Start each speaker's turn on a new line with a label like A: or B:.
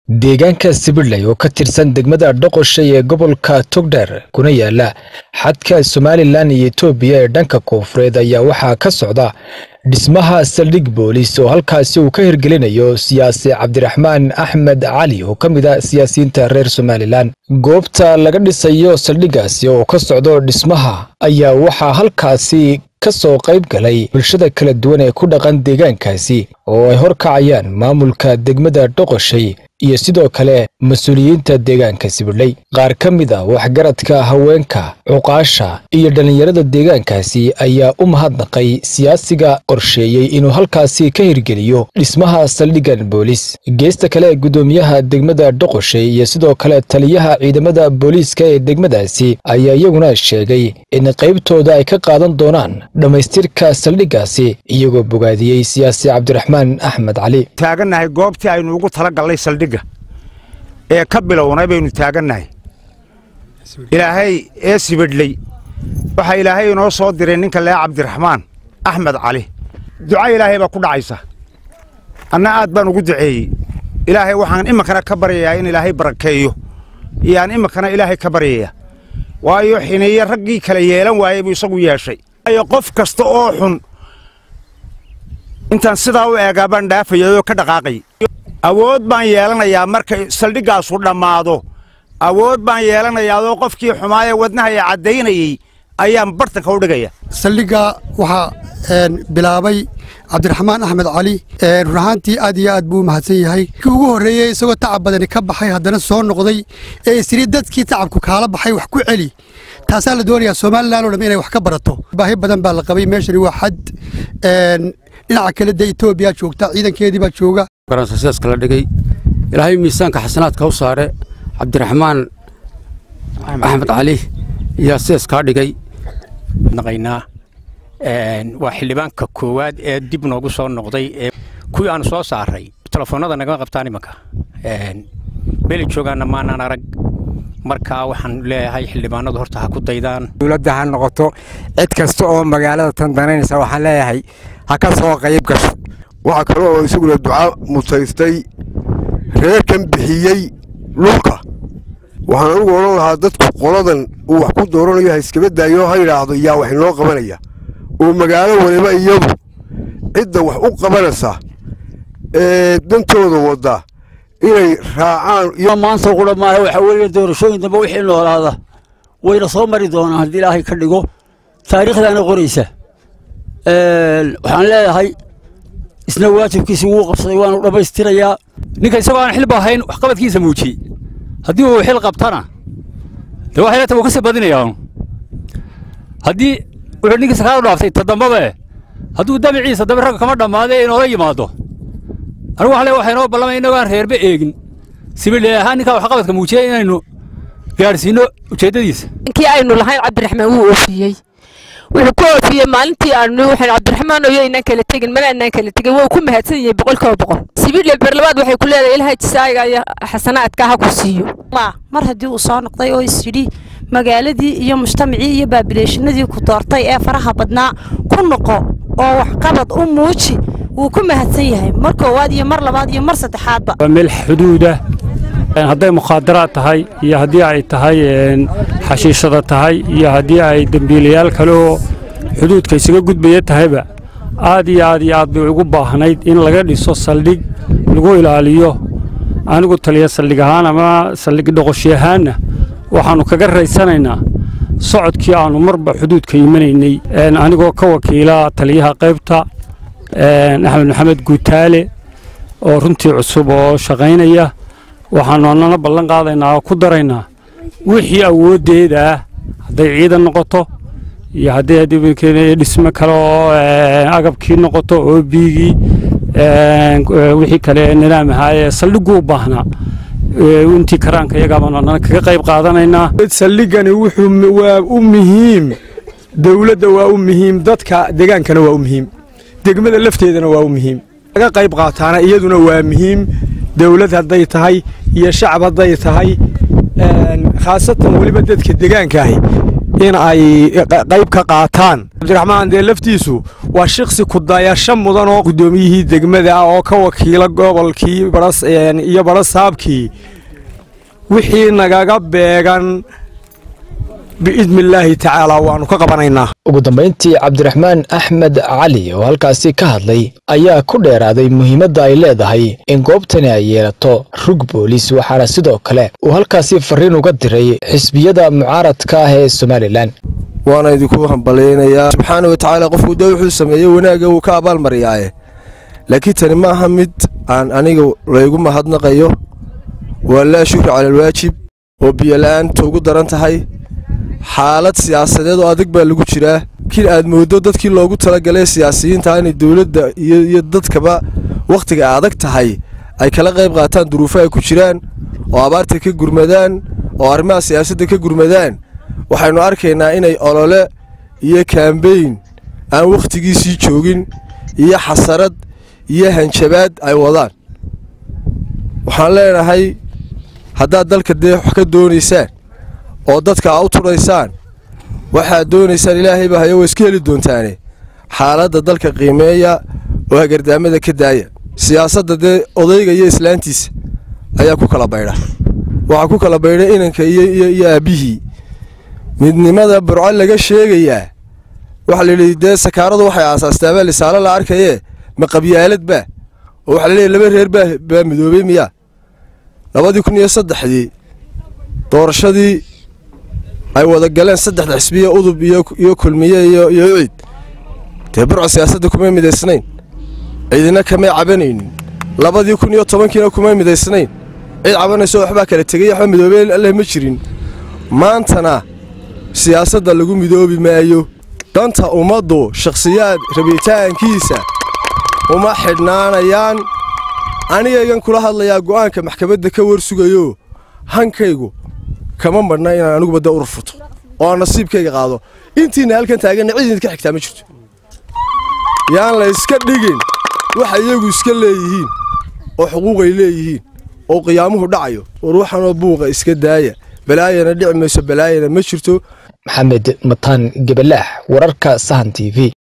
A: deegaanka sibidley oo ka tirsan degmada dhoqoshay ee gobolka togdheer kuna yaala xadka somalilan iyo etoobiya ee dhanka koonfureed ayaa waxaa ka socda dhismaha saldhig boolis oo halkaasi uu ka hirgelinayo siyaasi cabdiraxmaan axmed cali oo ka mid a siyaasiyiinta reer somalilan goobta laga dhisayo saldhiggaasi oo ka socdo dhismaha ayaa waxaa halkaasi ka soo qayb galay bulshada kala duwan ee ku dhaqan deegaankaasi oo ay horkacayaan maamulka degmada dhoqoshay iyo sidoo kale mas-uuliyiinta deegaanka sibidley qaar ka mid a waxgaradka haweenka cuqaasha iyo dhallinyarada deegaankaasi ayaa u mahadnaqay siyaasiga qorsheeyey inuu halkaasi ka hirgeliyo dhismaha saldhiggan boolis geesta kale guddoomiyaha degmada dhoqoshay iyo sidoo kale taliyaha ciidamada booliiska ee degmadaasi ayaa iyaguna sheegay in qaybtooda ay ka qaadan doonaan dhammaystirka saldhiggaasi iyagoo bogaadiyey siyaasi cabdiraxmaan axmed cali
B: taagannahay goobtii aynu ugu talagallay saldhigga ee ka bilownay baynu taagannahay ilaahay ee sibidhley waxaa ilaahay inoo soo diray ninka lee cabdiraxmaan axmed cali duca ilaahay baa ku dhacaysa anna aad baan ugu duceeyey ilaahay waxaan iminkana ka baryayaa in ilaahay barakeeyo iyaan iminkana ilaahay ka baryaya waayo xineeye raggii kala yeelan waayey buu isagu yeeshay ayo qof kasta oo xun intaan sidaa u eegaa baan dhaafayay oo ka dhaqaaqay awood baan yeelanayaa markay saldhiggaasu dhammaado awood baan yeelanayaa oo qofkii xumaayee wadnahaya caddaynayey ayaan bartanka u dhigaya
C: saldhigga waxaa bilaabay cabdiraxmaan axmed cali run ahaantii aad iyo aad buu u mahadsan yahay kii ugu horreeyey isagoo tacab badani ka baxay haddana soo noqday ee isiri dadkii tacabku kaala baxay wax ku celi taasaa la doonayaa somalilan o dham inay wax ka barato baahi badan baa la qabay meeshani waa xad dhinaca kale dee etoobiya joogta ciidankeedii baa jooga
D: garansasiyaska la dhigay ilaahay miisaanka xasanaadka u saare cabdiraxmaan axmed cali ayaa sidaas kaa dhigay
E: naqaynaa waa xildhibaanka koowaad ee dib noogu soo noqday ee kuwii aanu soo saaray telefoonnada nagama qabtaan imanka meelay joogaanna maanaan arag markaa waxaan leeyahay xildhibaanadu horta ha ku daydaan
F: dowladda ha noqoto cid kasta oo magaalada tan danaynaysa waxaan leeyahay ha ka soo qayb gasho
G: waxaa kale oo isaguna duca mutaystay reerkan bixiyey dhulka waxaan anugu odhan lahaa dadku qoladan uu wax ku dooranayo ha iskaba daayo ha yidhaahdo yaa wax inoo qabanaya oo magaalo waliba iyadu cidda wax u qabanaysa ee dantooda wadda inay raacaan
H: maanta qura maaha waxaa weeye doorashooyin dambe wixii noolaada wayna soo mari doonaan haddii ilaahay ka dhigo taariikhdaana qoraysa waxaan leeyahay isna waajibkiisi wuu qabsaday waanu dhammaystirayaa
I: ninka isagoo aan xilba ahayn waxqabadkiisa muujiyey haddii uu xil qabtana dee waxay leetahay wuu ka sii badinayaa haddii wuxuu ninkii sakaal u dhaaftay toddobabe hadduu dabiciisa dabe ragga kama dhammaade inoola yimaado anigu waxaan leeyahay waxaa inoo ballamay innagoo aan reerba eegin sibidhe ahaan ninkaa waxqabadka muujiyey inaynu gaadhsiinno ujeeddadiisa
J: ninkii aynu lahayn cabdiraxmaan wuu oofiyey wuxuu ku oofiyey maalintii aanu waxaan cabdiraxmaan oyo inaan kala tegin mana inaan kala tegin waa ku mahadsan yahay boqolkiiba boqol sibidle berlabaad waxay ku leedahay ilahay jisaayiga iyo xasanaadka ha ku siiyo
K: mar haddii uu soo noqday oo isyidhi magaaladii iyo mujtamacii iyo baabileeshinadii ku doortay ee faraha badnaa ku noqo oo waxqabad u muuji wuu ku mahadsan yahay mar koowaad iyo mar labaad iyo mar saddexaadba
L: waa meel xuduuda hadday mukhaadaraad tahay iyo haddii ay tahay xashiishada tahay iyo haddii ay dembiilayaal kale oo xuduudka isaga gudbaya tahayba aad iyo aad iyo aad bay ugu baahnayd in laga dhiso saldhig lagu ilaaliyo anigu taliya saldhig ahaan ama saldhig dhoqoshi ahaanna waxaannu kaga raysanaynaa socodkii aannu marba xuduudka imanaynay anigoo ka wakiila taliyaha qaybta axmed maxamed guutaale oo runtii cusub oo shaqaynaya waxaannu annana ballan qaadaynaa oo ku daraynaa wixii awooddeeda ah hadday ciidan noqoto iyo hadday dhismo kale oo agabkii noqoto oo biigii wixii kale nidaam ahaayee saldhiggu u baahnaa intii karaanka iyagaabaan annana kaga qayb qaadanaynaa
M: saldhiggani wuxuu waa u muhiim dowladda waa u muhiim dadka degaankana waa u muhiim degmada lafteedana waa u muhiim laga qayb qaataana iyaduna waa muhiim dowlad hadday tahay iyo shacab hadday tahay khaasatan weliba dadka degaanka ahi in ay qayb ka qaataan cabdiraxmaan dee laftiisu waa shiksi kudayasho mudan oo guddoomiyihii degmada ah oo ka wakiila gobolkii iyo barasaabkii wixii nagaga beegan biidni illaahi tacaala waannu ka qabanaynaa
A: ugu dambayntii cabdiraxmaan axmed cali oo halkaasi ka hadlay ayaa ku dheeraaday muhiimadda ay leedahay in goobtani ay yeelato rug boolis waxaana sidoo kale uu halkaasi farriin uga diray xisbiyada mucaaradka ah ee somalilan
N: waana idinku hambalaynayaa subxaana wa tacaala qofku dee wuxuu sameeyey wanaagga wuu ka abaalmariyaaye laakiin tani ma aha mid aan aniga laygu mahadnaqayo waa laa shukri cala alwaajib oo biyola'aanta ugu daran tahay xaalad siyaasadeed oo adag baa lagu jiraa kin aad mooddo dadkii loogu talagalay siyaasiyiinta inay dowladda iyo dadkaba wakhtiga adag tahay ay kala qayb qaataan duruufo ay ku jiraan oo abaarta ka gurmadaan oo arrimaha siyaasadda ka gurmadaan waxaynu arkaynaa inay olole iyo kaambeyn aan wakhtigiisii joogin iyo xasarad iyo hanjabaad ay wadaan waxaan leenahay haddaad dalka dee wax ka doonaysaan oo dadka a u tudhaysaan waxaad doonaysaan ilaahay baa hayo waa iska heli doontaane xaaladda dalka qiimeeya oo hagardaamada ka daaya siyaasadda dee odayga iyo islaantiisa ayaa ku kala baydha waxaa ku kala baydha inanka iyo aabbihii midnimada burco laga sheegayaa waxaa layidhi dee sakaaradu waxay aasaastaabaa lisaalo la arkayee ma qabyaalad baa oo waxaa laleeyahy laba reer baa midoobey miyaa labadii kun iyo saddexdii doorashadii ay wada galeen saddexda xisbiya udub iyo kulmiye iyo ucid dee burco siyaasadda kumay midaysnayn ciidina kamay cabanaynin labadii kun iyo tobankiina kumay midaysnayn cid cabanayso waxbaa kala tegay waxba midoobey alleh ma jirin maantana siyaasadda lagu midoobi maayo danta ummaddu shakhsiyaad rabitaankiisa uma xidhnaanayaan anigaygan kula hadlayaa go'aanka maxkamadda ka warsugayo hankaygu kama madhna inaan aniguba dee urur furto oo aan nasiibkayga qaado intiina halkan taaganna cid idinka xigtaa ma jirto yaan la iska dhigin waxa iyagu iska leeyihiin oo xuquuqay leeyihiin oo qiyaamuhu dhacayo war waxanoo buuqa iska daaya balaayana dhici mayso balaayana ma jirto
A: maxamed mataan gabalaax wararka sahan t v